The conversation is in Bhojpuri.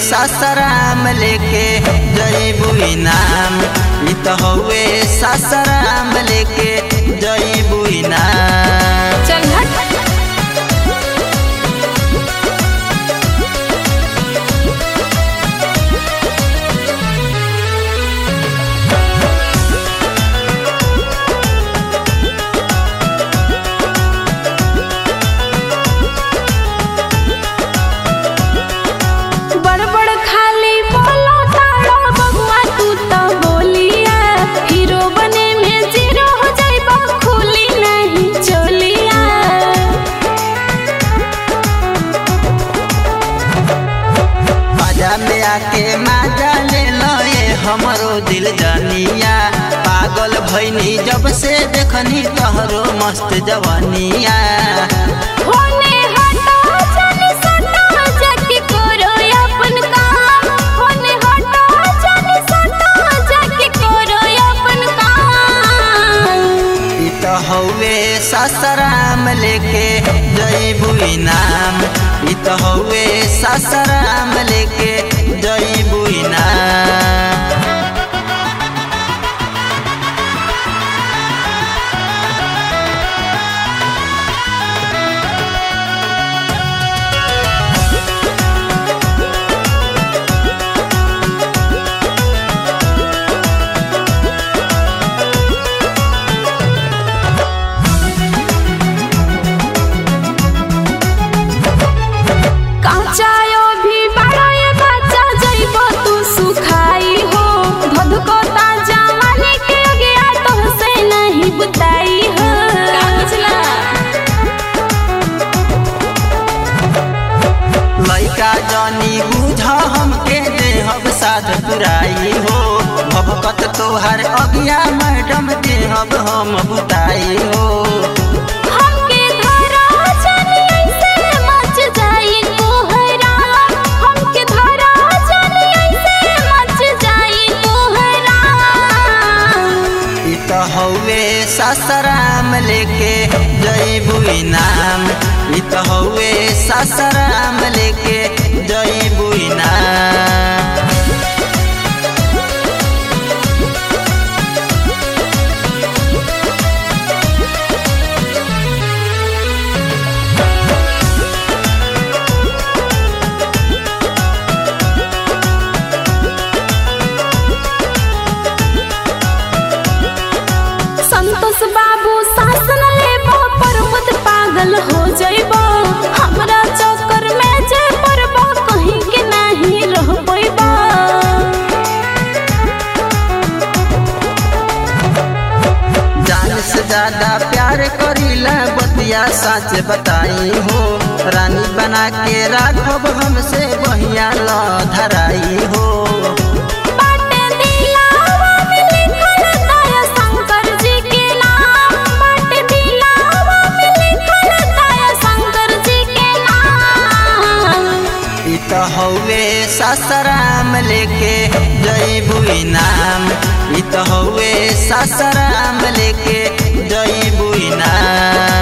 सासाराम लेके जईबू इनाम इ त हउए सासाराम लेके जईबू इनाम चल हट बड़ बड़ खाली बोलो तारो बबुआ तू तो बोलिया हीरो बने में जीरो हो जाइबा खुली नहीं चोलिया बाजा में आके माजा ले लो ये हमरो दिल जानिया पागल भैनी जब से देखनी तोहरो मस्त जवानिया होने हटो जाने सटो जाके करो अपन काम होने हटो जाने सटो जाके करो अपन काम इ त हउए सासाराम लेके जईबू इनाम इ त हउए सासाराम लेके जईबू इनाम काचायो भी बड़ा ये बच्चा जइबो तू सुखाई हो धधको ताजा वाले के गया तो से नहीं बुताई हो लइका जनी बुझ हमके देहब साध पुराई हो भभकत तोहर अगिया मैडम देहब हम बुताई हो हमके धरा जानी ऐसे मच जाई कोहरा हमके धरा जानी ऐसे मच जाई कोहरा इ त हउए सासाराम लेके जईबू इनाम इ त हउए सासाराम लेके जईबू इनाम संतोष बाबू शासन लेबो पर्वत पागल हो जइबो हमरा चक्कर में जे पड़बो कहीं के नहीं रह पैबो जान से ज्यादा प्यार करीला बतिया सच बताई हो रानी बना के राखब हमसे बहिया ल धराई हो बाटे दिलावा में लिखल दया शंकर जी के नाम बाटे दिलावा में लिखल दया शंकर जी के नाम इ त हउए सासाराम लेके जईबू इनाम इ त हउए सासाराम लेके जईबू इनाम